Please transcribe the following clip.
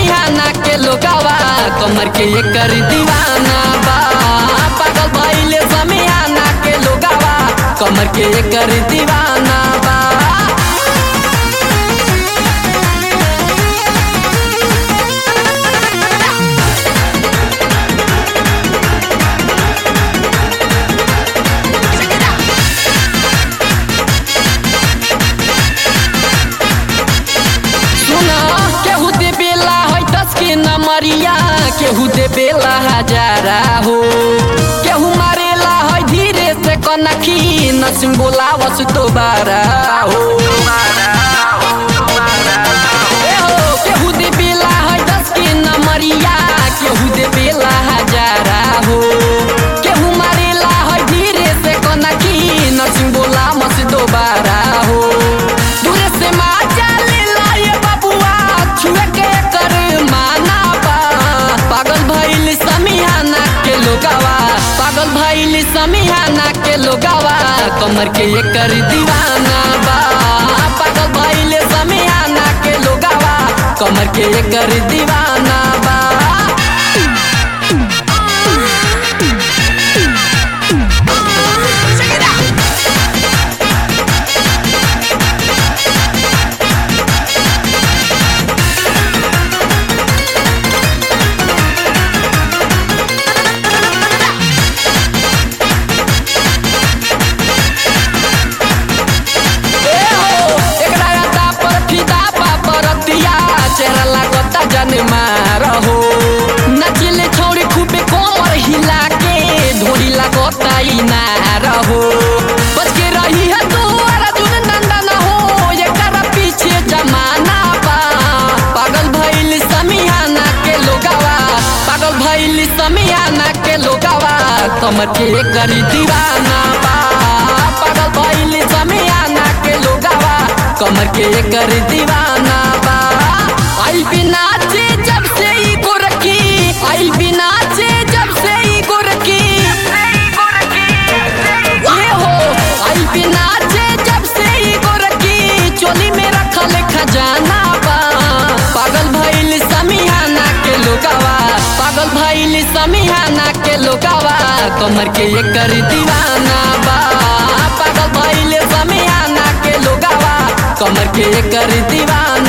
समियाना के लोगावा कमर के एकर दीवाना बा पागल भइले समियाना के लोगावा कमर के एकर दीवाना बा सुना केहू दे बेला है दस के नमरिया केहू दे बेला हजारा हो केहू मारेला है धीरे से कनखी नसिम बोलावस दोबारा हो ए हो, केहू दे बेला है दस के नमरिया केहू दे बेला हजारा हो केहू मारेला है धीरे से कनखी नसिम बोलावस दोबारा हो दूरे से माचा लेला ये बबुआ छुए के कर माना बा पागल भइल समियाना के लोगावा पागल भइल समियाना के लोगावा कमर के एकर दीवाना बा पागल भइल समियाना के लोगावा कमर के एकर दीवाना बा ए हो, एकरा अड्डा पर फिदा बा बरतिया, चेहरा लागता जनमा रहो। नाचिले छौरी खूबे कोमर हिला के, ढोरी लागता इनार हो। बच के रही है तू, अर्जुन नंदन हो, एकरा पीछे जमाना बा। पागल भइल समियाना के लोगावा पागल भइल समियाना के लोगावा कमर के एकर दीवाना बा पागल भइल समियाना के लोगावा कमर के एकर दीवाना बा आई बिना चे जब से ई गोरखी आई बिना चे जब से ई गोरखी ये हो आई बिना चे जब से ई गोरखी चोली में रखल खजाना बा पागल भइल समियाना के लोगावा पागल भइल समियाना के लोगावा कमर के एकर दीवाना बा पागल भइल समियाना के लोगावा कमर के एकर दीवाना